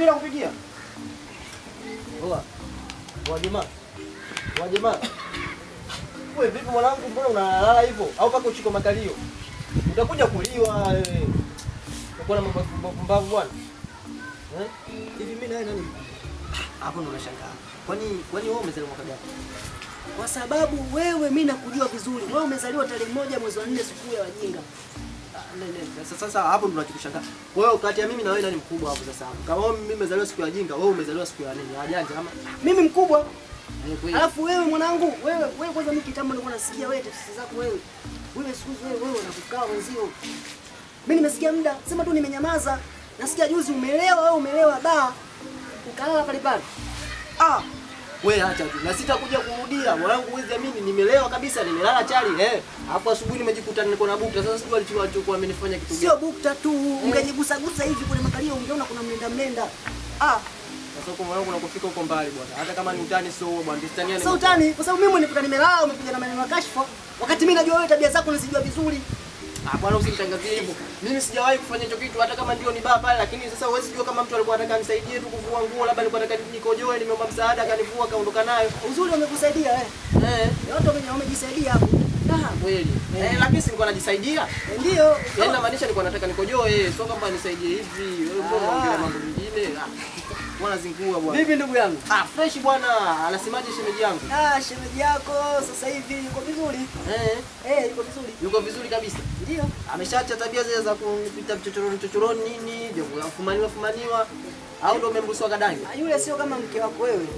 mimi nakupigia. Oa. Oa jamaa. Oa jamaa. Wewe vipi mwanangu, mbona unalala hivyo? Au paka uchiko makalio? Utakuja kuliwa wewe. Uko na mambo mbavu bwana. Eh? Hivi mimi nawe nani? Hapo ndo unashangaa. Kwani kwani wewe umezaliwa mwaka gani? Kwa sababu wewe mimi nakujua vizuri. Wewe umezaliwa tarehe moja mwezi wa nne siku ya wajinga. Ah, ne, ne, Sasa sasa hapo ndo nachokushangaa. Wewe kati ya mimi na wewe nani mkubwa hapo sasa? hapo? Kama wewe mimi nimezaliwa siku ya jinga, wewe umezaliwa siku ya nini? Ya janja ama? Mimi mkubwa. Eh, kweli. Alafu wewe mwanangu, wewe wewe kwanza mimi kitambo nilikuwa nasikia wewe tafsiri zako wewe. Wewe siku hizi wewe wewe unakukaa wenzio. Mimi nimesikia muda, sema tu nimenyamaza. Nasikia juzi umelewa wewe umelewa ba. Ukalala pale pale. Ah, we acha tu. Na sitakuja kurudia. Mwanangu huwezi amini nimelewa kabisa, nimelala chali eh. Hapo asubuhi nimejikuta niko na bukta. Sasa sijui alichukua alichokuwa amenifanya kitu Sio gani. bukta tu, ungejigusa gusa hivi kwenye makalio ungeona kuna mlenda mlenda. Ah, Sasa huko mwanangu nakufika huko mbali bwana. Hata kama ni utani sio huo bwana. Tustaniane. sasa utani kwa sababu mimi nimekuta nimelala umekuja na maneno ya kashfa. Wakati mimi najua wewe tabia zako nazijua vizuri. Ah, bwana usinitangazie hivyo. Mimi sijawahi kufanya hicho kitu hata kama ndio ni baa pale, lakini sasa huwezi jua kama mtu alikuwa anataka nisaidie tu kuvua nguo, labda alikuwa anataka nikojoe, nimeomba msaada akanivua akaondoka nayo. Uzuri wamekusaidia eh. Eh, Watu wame- wamejisaidia hapo. ah, kweli. Eh, lakini si nilikuwa najisaidia. Eh, Ndio. Yaani namaanisha nilikuwa nataka nikojoe, sio kwamba nisaidie hivi. Wewe mbona Ah. unaongelea mambo mengine? Ah, Bwana zingua bwana. Vipi ndugu yangu? Ah, fresh bwana. Anasemaje shemeji yangu? Ah, shemeji yako sasa hivi yuko vizuri. Eh, Eh, yuko vizuri. yuko vizuri kabisa. Ndio. Ameshaacha tabia zile za kupita vichochoroni chochoroni nini, vya kufumaniwa fumaniwa au ndo umemruhusu akadange? Ah, Yule sio kama mke wako wewe.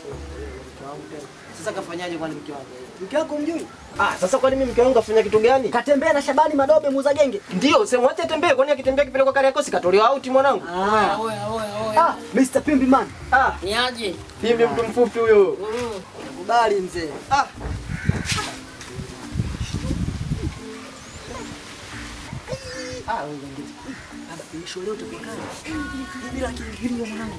Sasa kafanyaje kwani mke wangu? Mke wako mjui? Ah, sasa kwani mimi mke wangu kafanya kitu gani? Katembea na Shabani Madobe muuza genge. Ndio, sema acha tembee, kwani akitembea kipelekwa Kariakoo katolewa out mwanangu. Ah. Oya, oya, oya. Ah, Mr. Pimbi man. Ah, Ni aje? hivi mtu mfupi huyo. Nakubali mzee. Ah, Ah, wewe ngine. Baba, nisho leo utakuwa kali. Bila kiingilio mwanangu.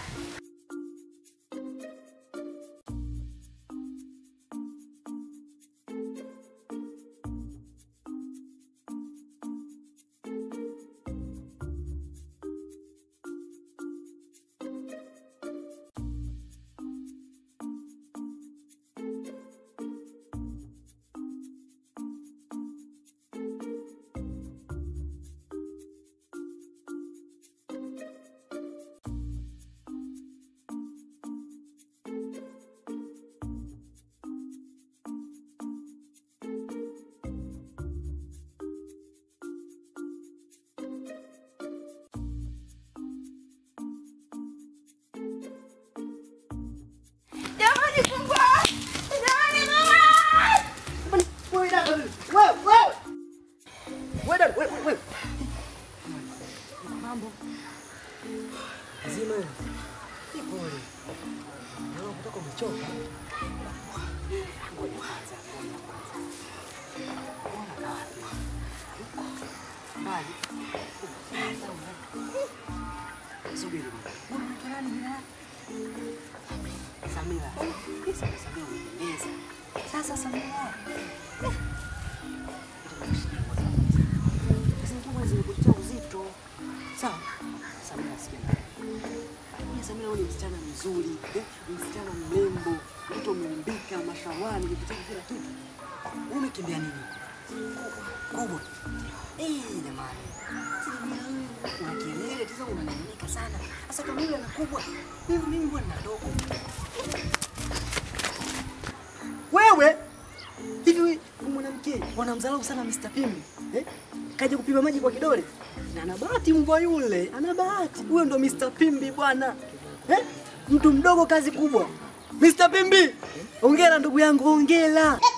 Jamani fungua! Jamani mama! Wewe dada, wewe, wewe. Wewe dada, wewe, wewe. Mambo. Zima. Ni pole. Leo kutoka umechoka. Ngoja kwanza. Ona kazi. Bali. Subiri. Mbona unaitwa nani jina lako? Samira. Sasa Samira umependeza. Sasa Samira. Zingine zimekutia uzito. Sawa. Samira sikia. Mimi Samira wewe ni msichana mzuri, eh? Msichana mrembo, mtu umeumbika, mashawani, ukitaka kila kitu. Wewe umekimbia nini? Kubwa. Eh, jamani. Samira wewe una kelele, tena unanung'unika sana. Sasa kama yule ana kubwa, mimi mimi mbona nina dogo? Wewe hivi huyu mwanamke wanamdharau sana Mr. Pimbi eh? Kaja kupima maji kwa kidole na ana bahati mbwa yule, ana bahati. Huyo ndo Mr. Pimbi bwana eh? Mtu mdogo kazi kubwa. Mr. Pimbi, hongera ndugu yangu, hongera.